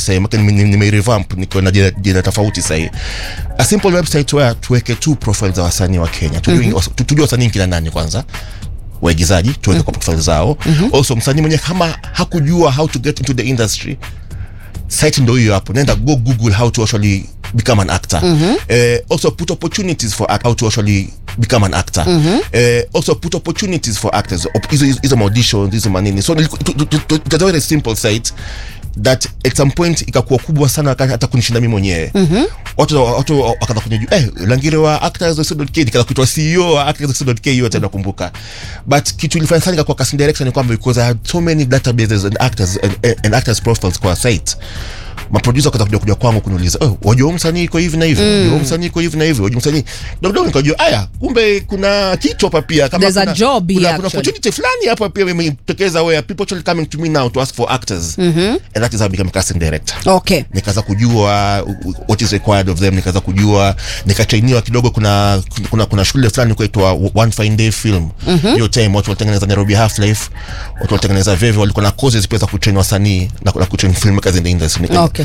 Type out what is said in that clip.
sahii maka nimeirevamp niko na jina, jina tofauti sahii a simple website where tuweke tu profile za wasanii wa kenya tujue mm-hmm. tujue wasanii kina nani kwanza waigizaji tuweke mm-hmm. kwa profile zao mm-hmm. also msanii mwenye kama hakujua how to get into the industry site ndo hiyo hapo nenda go google how to actually become an actor mm-hmm. uh, also put opportunities for act, how to actually become an actor mm-hmm. uh, also put opportunities for actors Op- hizo hizo auditions hizo manini so it's a very simple site that at some point ikakuwa kubwa sana hata hata kunishinda mimi mwenyewe mm-hmm. watu watu wakaanza kunijua eh langire wa actors.k nikaanza kuitwa CEO wa actors.k hiyo tena nakumbuka but kitu ilifanya sana kwa casting direction ni kwamba because I had so many databases and actors and, and actors profiles kwa site maproducer wakaanza kuja kuja kwangu kuniuliza oh, wajua msanii iko hivi na hivi mm. wajua msanii iko hivi na hivi wajua msanii dogo nikajua aya kumbe kuna kitu hapa pia kama There's a kuna, job here, kuna, kuna actually. opportunity fulani hapa pia imetokeza where people actually coming to me now to ask for actors mm-hmm. and that is how I became a casting director okay nikaanza kujua uh, what is required of them nikaanza kujua nikatrainiwa kidogo kuna kuna, kuna shule fulani kuitwa one fine day film hiyo mm-hmm. time watu walitengeneza nairobi half life watu walitengeneza veve walikuwa na courses pia za kutrain wasanii na, na kutrain filmmakers in the industry Okay.